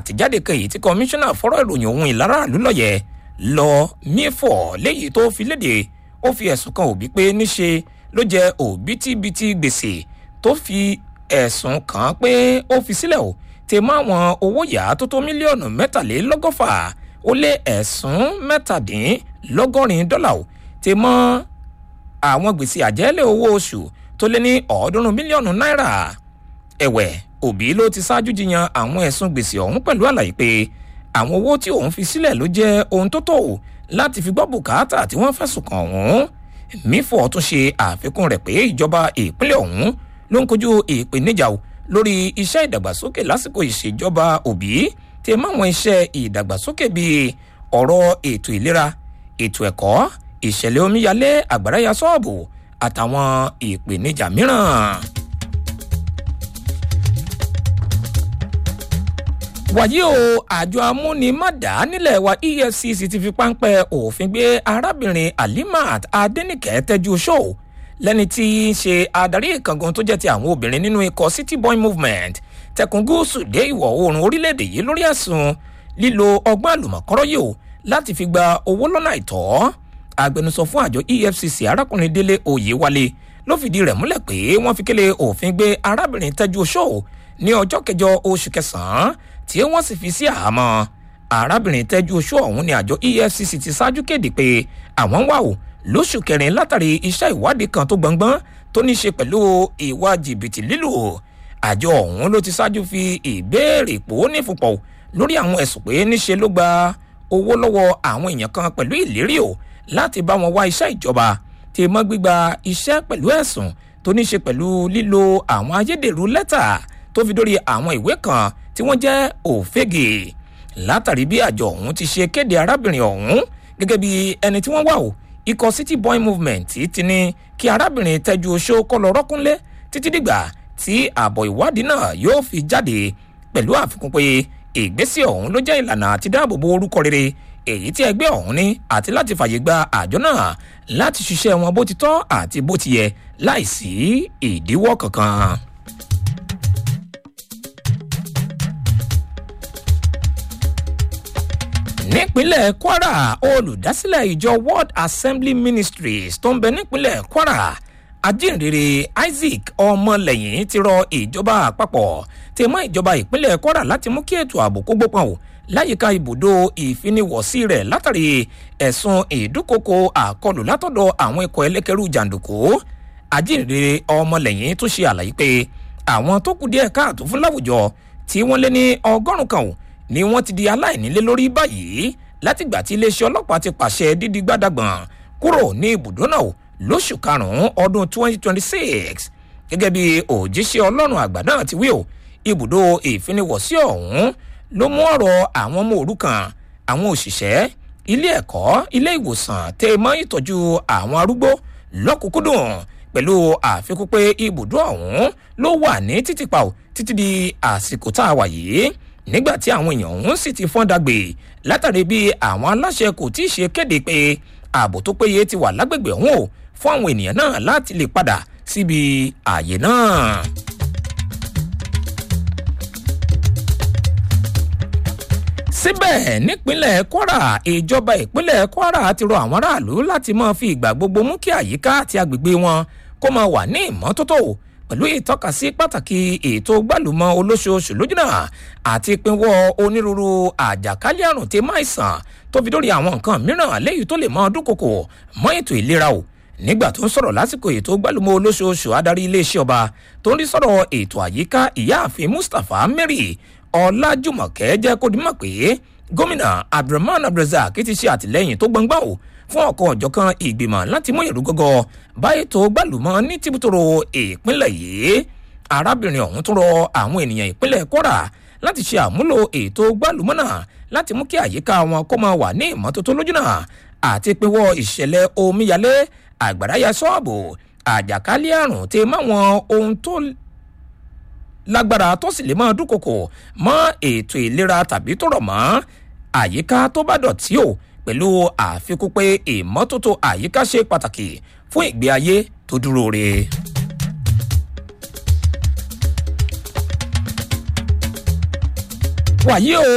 àtẹ̀jáde kan èyí tí kọmíṣánná fọ́rọ̀ ìròyìn ohun ìlara àlùlọ́yẹ̀ lọ mífọ̀ léyìí tó fi léde ó fi ẹ̀sùn kan òbí pé níṣe ló jẹ òbítíbitì gbèsè tó fi ẹ̀sùn kàn án pé ó fi sílẹ̀ o tẹ mọ́ àwọn owó yá tó tó mílíọ̀nù mẹ́tàlélọ́gọ́fà ó lé ẹ̀sùn mẹ́tàdínlọ́gọ́rin dọ́là o tẹ mọ́ àwọn gbèsè àjẹ́lẹ̀ owó oṣù tó lé ní ọ̀ọ́dúnrún mílíọ̀nù náírà ẹ̀wẹ̀ òbí ló ti ṣáájú jiyàn àwọn ẹ̀sùn gbèsè ọ̀hún pẹ̀lú àlàyé pé àwọn owó tí òun fi sílẹ̀ ló jẹ́ ohun tó tó láti fi gbọ́ bùkátà tí wọ́n fẹ̀sùn kàn ọ̀hún mífọ̀ tún ṣe àfikún rẹ̀ pé ìjọba ìpínlẹ̀ ọ̀hún ló ń kojú ìpèníjà lórí iṣẹ́ ìdàgbàsókè lásìkò ìṣèjọba òbí tí máwọn iṣẹ́ ìdàgbàsókè bíi ọ̀rọ̀ ètò ìlera ètò ẹ̀kọ́ ìṣẹ̀lẹ̀ omíyalé àgbàráyà sọ́ọ̀bù àtàwọn ìpèníjà mìíràn. wàyí o àjọ amúnimádà nílẹ̀ wa efcc ti fi páńpẹ́ òfin gbé arábìnrin alimat adenike tẹ́jú ṣó lẹ́ni tí í ṣe adarí ìkàngan tó jẹ́ ti àwọn obìnrin nínú ikọ̀ city boy movement tẹkùn gúúsù dé ìwọ̀ oòrùn orílẹ̀-èdè yìí lórí ẹ̀sùn lílo ọgbọ́n àlùmọ̀kọ́rọ́ yìí o láti fi gba owó lọ́nà àìtọ́ agbẹnusọ fún àjọ efcc arákùnrin délé oyèwálé ló fìdí rẹ̀ múlẹ̀ pé wọ́n fi kélé òfin gbé arábìnrin tẹ́jú ṣó ní ọjọ́ kẹjọ oṣù kẹsàn-án tí wọ́n sì fi sí àhámọ́ arábìnrin tẹ́jú oṣù ọ̀hún ni àjọ efcc ti ṣáájú kéde pé àwọn wà ó lóṣù kẹrin látàrí iṣẹ́ ìwádìí kan tó gbọ̀ngbọ́n tó ní ṣe pẹ̀lú ìwà jìbìtì lílù àjọ ọ̀hún ló ti ṣáájú fi ìbéèrè pò nífupọ̀ lórí àwọn ẹ̀sùn pé níṣe ló gba owó lọ́wọ́ àwọn èèyàn kan pẹ̀lú ìlérí o láti bá wọn wá iṣẹ́ ìjọba tí mọ́ gbígba iṣẹ́ pẹ̀lú ẹ̀sùn tó ní ṣe pẹ̀lú lílo àwọn ayédèrú lẹ́tà tó fi dórí àwọn ìwé kan tí wọ́n jẹ́ òfégè látàrí bí àjọ ọ̀hún ti ṣe kéde arábìnrin ọ̀hún gẹ́gẹ́ bí ẹni tí wọ́n wà o ikọ̀ city boy movement ti ní kí arábìnrin tẹ́jú oṣó kọ́ lọ rọ́kúnlé títí dìgbà tí ààbọ̀ ìwádìí náà yóò fi jáde pẹ̀lú àfikún pé ìgbésẹ̀ ọ̀hún ló jẹ́ ìlànà àti dáàbòbo orúkọ rere èyí tí ẹgbẹ́ ọ̀hún ní àti láti fàyè gba àjọ náà láti ṣiṣẹ́ wọn bó ti tọ́ àti bó ti yẹ láìsí ìdíwọ́ kankan. nípínlẹ̀ kwara olùdásílẹ̀ ìjọ world assembly ministries tó ń bẹ nípínlẹ̀ kwara ajínrere isaac ọmọlẹ́yìn ti rọ ìjọba àpapọ̀ tí mọ́ ìjọba ìpínlẹ̀ kwara láti mú kí ètò ààbò kó gbópọn o láyìíká ibùdó ìfiniwọ̀sí rẹ̀ látàrí ẹ̀sùn ìdúkokò àkọlù látọ̀dọ̀ àwọn ikọ̀ ẹlẹ́kẹ̀rú jàǹdùkú ajínrere ọmọlẹ́yìn tún ṣe àlàyé pé àwọn tó kù díẹ̀ káàtó fún láwùjọ tí wọ́n lé ní ọgọ́rùn-ún kan o ni wọ́n ti di aláìnílé lórí báyìí látìgbà tí iléeṣẹ́ ọlọ́pàá ti pàṣẹ dídí gbádàgbọ̀n kúrò ní ibùdó náà lóṣù karùn-ún ọdún 2026 gẹ́gẹ́ bí òjíṣẹ́ ọlọ́run àgbà náà ti wí o ibùdó ìfiniwọ̀sí ọ̀hún ló mú ọ̀rọ̀ àwọn ọmọ òrukàn àwọn òṣìṣẹ́ ilé ẹ̀kọ́ ilé ìwòsàn tẹ mọ́ ìtọ́jú àwọn arúgbó lọ́kùnkúndùn pẹ̀lú àfikún pé ibùdó ọ̀hún ló wà ní títìpa ò títí di àsìkò tá a wà yìí nígbà tí àwọn èèyàn ọ̀hún sì ti fọ́n dàgbé látàrí bí àwọn aláṣẹ kò tí ì ṣe kéde pé ààbò tó péye ti wà lágbègbè ọ̀hún o fún àwọn ènìyàn náà láti lè padà síbi ààyè náà. síbẹ̀ nípínlẹ̀ kwara ìjọba ìpínlẹ̀ kwara ti rọ àwọn aráàlú láti máa fi ìgbà gbogbo mú kí àyíká àti agbègbè wọn kó máa wà ní ìmọ́tótó pẹ̀lú ìtọ́kasí pàtàkì ètò gbàlùmọ̀ olóṣooṣù lójúnà àti ìpínwọ́ onírúurú àjàkálẹ̀ àrùn tí máa sàn tó fi dórí àwọn nǹkan mìíràn léyìí tó lè mọ dúnkokò mọ́ ètò ìlera o nígbà tó ń sọ̀rọ̀ lásìkò ètò gbàlùmọ̀ olóṣooṣù adarí iléeṣẹ́ ọba tó ń rí sọ̀rọ̀ ètò àyíká ìyáàfin mustapha mary ọlájùmọ̀kẹ́ jẹ́ kó dimọ̀ pé gómìnà abdulrahman abdulrazak ti ṣe àtìlẹ́yìn tó gbọ̀ngbọ̀n o fún ọ̀kan ọ̀jọ̀kan ìgbìmọ̀ láti mú ìrú gọ́gọ́ bá ètò gbàlùmọ́ ní tìbútòrò ìpínlẹ̀ yìí arábìnrin ọ̀hún tún rọ àwọn ènìyàn ìpínlẹ̀ kwara láti ṣe àmúlò ètò gbàlùmọ́ náà láti mú kí àyíká wọn kó máa wà ní ìmọ́tótó lójúnà àti pinwọ́ ìṣẹ̀lẹ̀ omíyalé àgbàráyà sọ́ọ̀bù àjàkálẹ̀ àrùn tí máwọn ohun tó lágbára tó sì lè máa dúnkokò mọ́ ètò ìlera tàbí tó rọ̀ mọ́ àyíká tó bá dọ̀tí o pẹ̀lú àfikún pé ìmọ́tótó àyíká ṣe pàtàkì fún ìgbé ayé tó dúró re. wàyí o